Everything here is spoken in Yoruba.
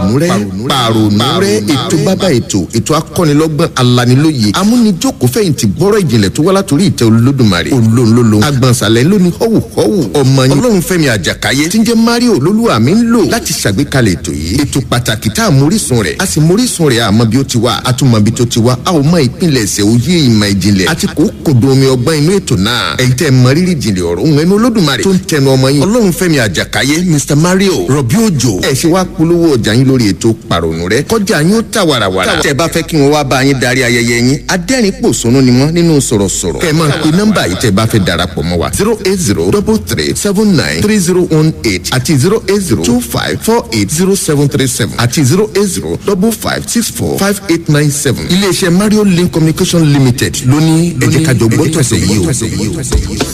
pàrònú rẹ pàrònú rẹ ètò bàbá ètò ètò akọ́nilọ́gbọ́n alanilóye amúnijó kò fẹ̀yìntì gbọ́rọ̀ ìjìnlẹ̀ tó wá látòrí ìtẹ́ olódùmarè olóńlólo agbọ̀nsalẹ̀ lóní họ́wù họ́wù ọmọ yín ọlọ́run fẹ́mi àjàkáyé tí ń jẹ́ mario olólùwà mi ń lò láti ṣàgbékalẹ̀ ètò yìí ètò pàtàkì tá a mórísun rẹ̀ a sì mórísun rẹ̀ àmọ́ bí ó ti wá a tún mọ bí tó ti wá a ò mọ ìpínlẹ̀ ẹ̀sẹ̀ òye ìmọ̀ ìjìnlẹ̀ àti kò kòdó omi ọgbọ́n inú ètò náà ẹ̀yin tẹ́ mọ rírì ìjìnlẹ̀ ọ̀rọ̀ òun ẹnu olódùmarè tó ń tẹnu ọmọ yín ọlọ́run fẹ́mi àjàkáyé mr mario rọ̀bí òjò ẹ̀ ṣe wá polówó ọjà yín lórí ètò pàrònú rẹ̀ kọjá yín ó tà wàràwàrà tẹ́ bá fẹ́ kí wọ́n wá bá yín darí ayẹyẹ yín adẹ́rìn pòṣónú ni wọ́n nínú sọ̀rọ̀sọ̀rọ̀ kẹ́ ẹ máa pe nọ́mbà yìí tẹ́ bá fẹ́ darapọ̀ mọ́ wa zero eight zero double three seven nine three zero one eight àti zero eight zero two five four eight zero seven three seven àti zero eight zero double five six four five eight nine seven iléeṣẹ́ mario link communication limited lóní ẹ̀jẹ̀ kájọ gbọ́tọ̀sẹ̀ yìí o.